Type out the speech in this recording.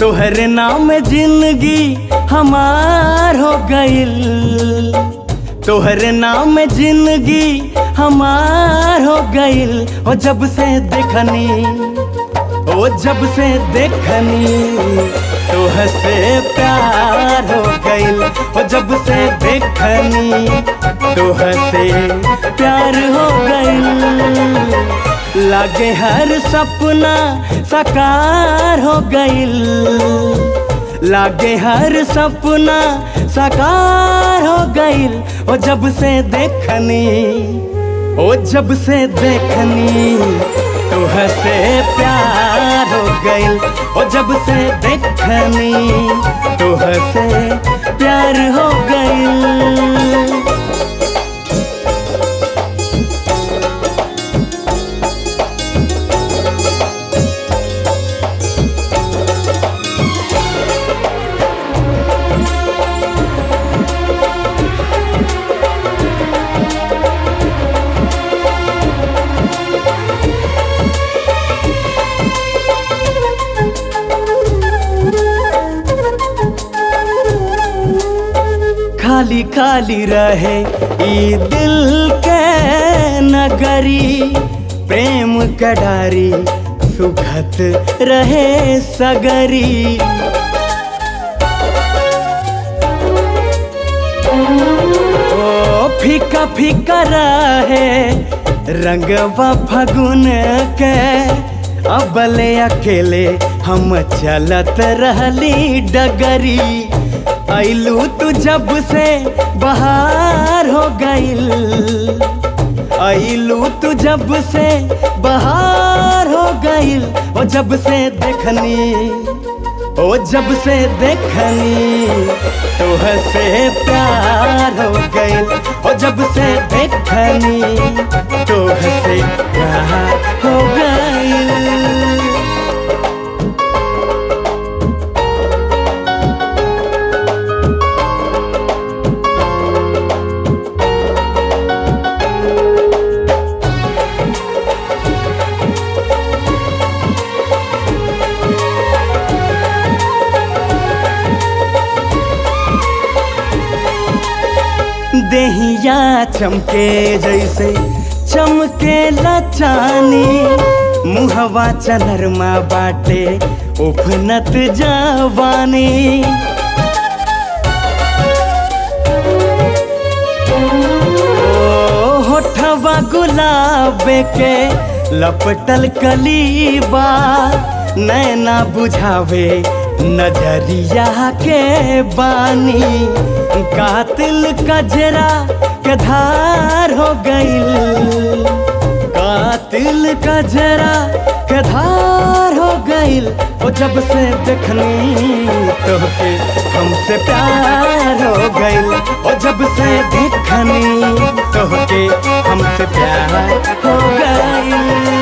तोहरे नाम जिंदगी हमार हो गईल तोहरे नाम जिंदगी हमार हो गईल ओ जब से देखनी ओ जब से देखनी तोह से प्यार हो गईल ओ जब से देखनी तोह से प्यार हो गईल लागे हर सपना साकार हो गईल लागे हर सपना साकार हो गईल ओ जब से देखनी ओ जब से देखनी तोह से प्यार हो गईल ओ जब से देखनी तोह से प्यार हो गईल खाली खाली रहे ई दिल के नगरी प्रेम कडारी सुखत रहे सगरी ओ फीका फीका रहे रंगवा फगुन के अबले अकेले हम चलत रहली डगरी ऐलू तू जब से बहार हो गईल ऐलू तू जब से बहार हो गईल ओ जब से देखनी ओ जब से देखनी तोह से प्यार हो गईल ओ जब से देखनी तोह से प्यार हो गईल देहिया चमके जैसे चमके लचानी मुहवा चनरमा बाटे उफनत जवानी ओ होठवा गुलाब के लपटल कलीबा नैना बुझावे नजरिया के बानी कातिल कजरा के धार हो गईल कातिल कजरा के धार हो गईल ओ जब से देखनी तोहके हमसे प्यार हो गईल ओ जब से देखनी तोहके हमसे प्यार हो गईल